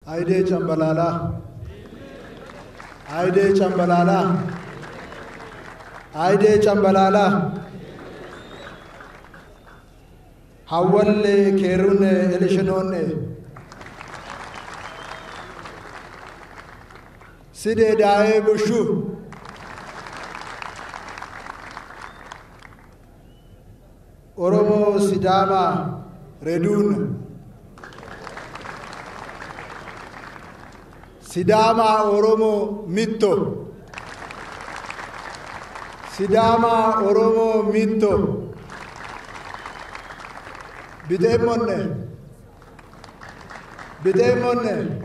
አይዴ ጨምበላላ አይዴ ጨምበላላ አይዴ ጨምበላላ ሀወሌ ኬሩን ኤልሽኖን ሲዴ ዳዬ ቡሹ ኦሮሞ ሲዳማ ሬዱን ሲዳማ ኦሮሞ ሚቶ ሲዳማ ኦሮሞ ሚቶ ቢጤሞነ ቢጤሞነ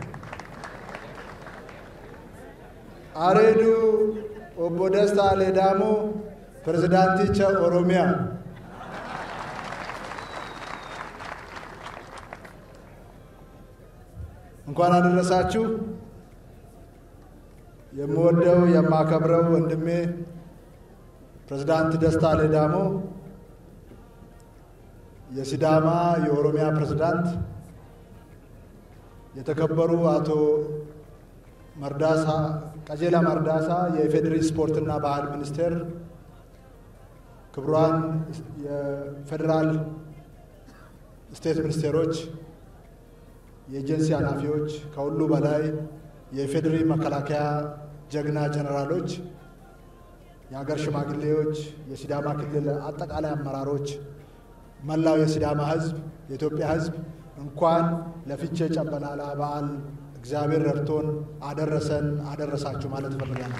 አሬዱ ኦቦ ደስታ ሌዳሞ ፕሬዝዳንቲቻ ኦሮሚያ እንኳን አደረሳችሁ። የምወደው የማከብረው ወንድሜ ፕሬዝዳንት ደስታ ሌዳሞ የሲዳማ የኦሮሚያ ፕሬዝዳንት፣ የተከበሩ አቶ መርዳሳ ቀጀላ መርዳሳ የኢፌዴሪ ስፖርትና ባህል ሚኒስቴር፣ ክቡራን የፌዴራል ስቴት ሚኒስቴሮች፣ የኤጀንሲ ኃላፊዎች፣ ከሁሉ በላይ የኢፌዴሪ መከላከያ ጀግና ጀነራሎች፣ የሀገር ሽማግሌዎች፣ የሲዳማ ክልል አጠቃላይ አመራሮች፣ መላው የሲዳማ ሕዝብ፣ የኢትዮጵያ ሕዝብ እንኳን ለፊቼ ጨምበላላ በዓል እግዚአብሔር ረድቶን አደረሰን አደረሳችሁ ማለት እፈልጋለሁ።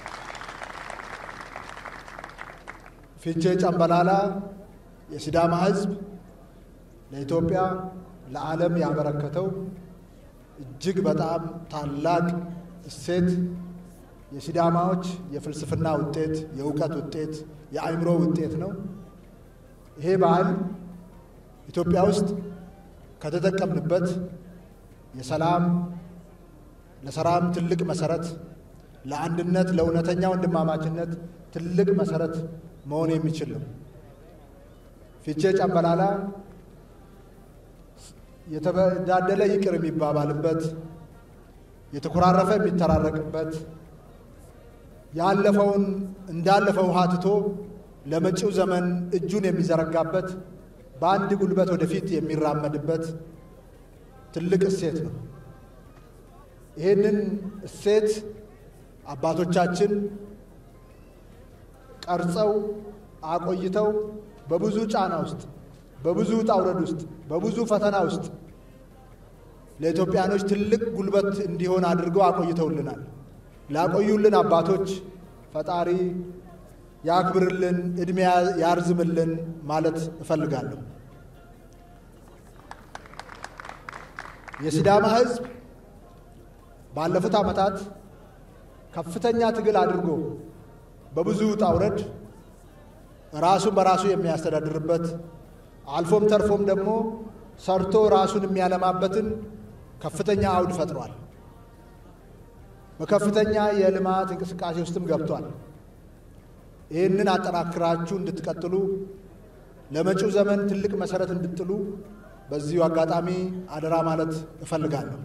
ፊቼ ጨምበላላ የሲዳማ ሕዝብ ለኢትዮጵያ ለዓለም ያበረከተው እጅግ በጣም ታላቅ እሴት የሲዳማዎች የፍልስፍና ውጤት፣ የእውቀት ውጤት፣ የአእምሮ ውጤት ነው። ይሄ ባህል ኢትዮጵያ ውስጥ ከተጠቀምንበት የሰላም ለሰላም ትልቅ መሰረት፣ ለአንድነት፣ ለእውነተኛ ወንድማማችነት ትልቅ መሰረት መሆን የሚችል ነው። ፊቼ ጨምበላላ የተበዳደለ ይቅር የሚባባልበት፣ የተኮራረፈ የሚተራረቅበት፣ ያለፈውን እንዳለፈው ውሃ ትቶ ለመጪው ዘመን እጁን የሚዘረጋበት፣ በአንድ ጉልበት ወደፊት የሚራመድበት ትልቅ እሴት ነው። ይህንን እሴት አባቶቻችን ቀርጸው አቆይተው በብዙ ጫና ውስጥ በብዙ ውጣ ውረድ ውስጥ በብዙ ፈተና ውስጥ ለኢትዮጵያኖች ትልቅ ጉልበት እንዲሆን አድርገው አቆይተውልናል። ላቆዩልን አባቶች ፈጣሪ ያክብርልን፣ ዕድሜ ያርዝምልን ማለት እፈልጋለሁ። የሲዳማ ሕዝብ ባለፉት ዓመታት ከፍተኛ ትግል አድርጎ በብዙ ውጣ ውረድ ራሱን በራሱ የሚያስተዳድርበት አልፎም ተርፎም ደግሞ ሰርቶ ራሱን የሚያለማበትን ከፍተኛ አውድ ፈጥሯል። በከፍተኛ የልማት እንቅስቃሴ ውስጥም ገብቷል። ይህንን አጠናክራችሁ እንድትቀጥሉ ለመጪው ዘመን ትልቅ መሰረት እንድጥሉ በዚሁ አጋጣሚ አደራ ማለት እፈልጋለሁ።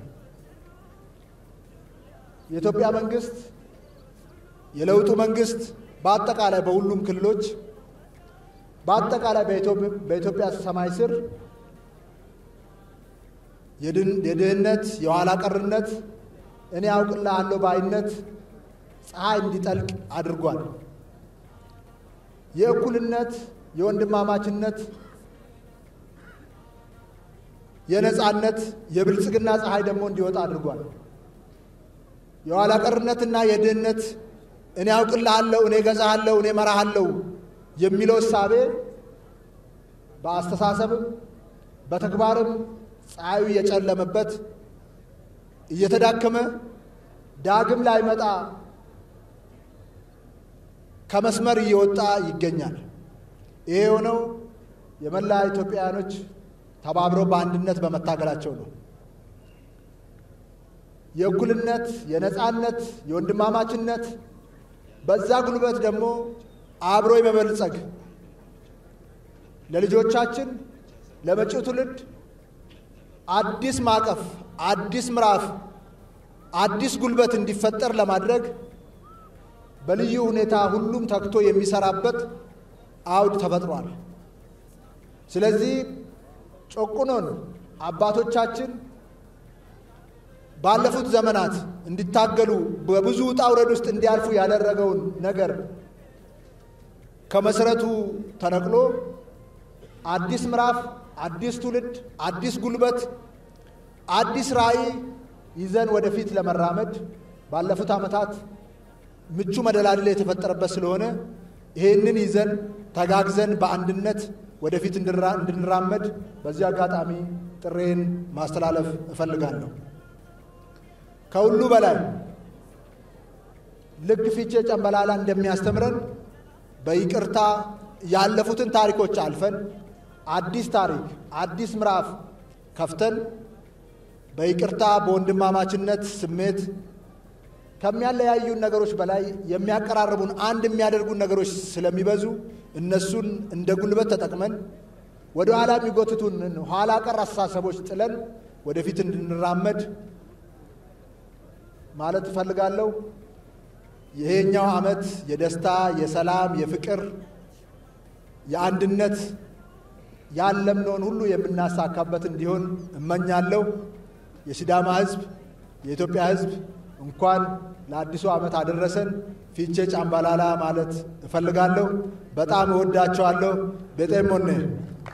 የኢትዮጵያ መንግስት የለውጡ መንግስት በአጠቃላይ በሁሉም ክልሎች በአጠቃላይ በኢትዮጵያ ሰማይ ስር የድህነት፣ የኋላ ቀርነት፣ እኔ አውቅልሃለሁ ባይነት ፀሐይ እንዲጠልቅ አድርጓል። የእኩልነት፣ የወንድማማችነት፣ የነፃነት፣ የብልጽግና ፀሐይ ደግሞ እንዲወጣ አድርጓል። የኋላ ቀርነትና የድህነት እኔ አውቅልሃለሁ፣ እኔ ገዛሃለሁ፣ እኔ መራሃለሁ የሚለው እሳቤ በአስተሳሰብም በተግባርም ፀሐዩ እየጨለመበት እየተዳከመ ዳግም ላይመጣ ከመስመር እየወጣ ይገኛል። ይሄ የሆነው የመላ ኢትዮጵያውያኖች ተባብረው በአንድነት በመታገላቸው ነው። የእኩልነት፣ የነፃነት፣ የወንድማማችነት በዛ ጉልበት ደግሞ አብሮ የመበልጸግ ለልጆቻችን ለመጪው ትውልድ አዲስ ማዕቀፍ አዲስ ምዕራፍ አዲስ ጉልበት እንዲፈጠር ለማድረግ በልዩ ሁኔታ ሁሉም ተግቶ የሚሰራበት አውድ ተፈጥሯል። ስለዚህ ጨቁኖን አባቶቻችን ባለፉት ዘመናት እንዲታገሉ በብዙ ውጣ ውረድ ውስጥ እንዲያልፉ ያደረገውን ነገር ከመሰረቱ ተነቅሎ አዲስ ምዕራፍ፣ አዲስ ትውልድ፣ አዲስ ጉልበት፣ አዲስ ራዕይ ይዘን ወደፊት ለመራመድ ባለፉት ዓመታት ምቹ መደላድል የተፈጠረበት ስለሆነ ይህንን ይዘን ተጋግዘን በአንድነት ወደፊት እንድንራመድ በዚህ አጋጣሚ ጥሬን ማስተላለፍ እፈልጋለሁ። ከሁሉ በላይ ልክ ፊቼ ጨምበላላ እንደሚያስተምረን በይቅርታ ያለፉትን ታሪኮች አልፈን አዲስ ታሪክ አዲስ ምዕራፍ ከፍተን በይቅርታ በወንድማማችነት ስሜት ከሚያለያዩን ነገሮች በላይ የሚያቀራርቡን አንድ የሚያደርጉን ነገሮች ስለሚበዙ እነሱን እንደ ጉልበት ተጠቅመን ወደ ኋላ የሚጎትቱን ኋላ ቀር አስተሳሰቦች ጥለን ወደፊት እንድንራመድ ማለት እፈልጋለሁ። ይሄኛው ዓመት የደስታ፣ የሰላም፣ የፍቅር፣ የአንድነት ያለምነውን ሁሉ የምናሳካበት እንዲሆን እመኛለሁ። የሲዳማ ሕዝብ፣ የኢትዮጵያ ሕዝብ እንኳን ለአዲሱ ዓመት አደረሰን። ፊቼ ጫምባላላ ማለት እፈልጋለሁ። በጣም እወዳቸዋለሁ። ቤጤሞኔ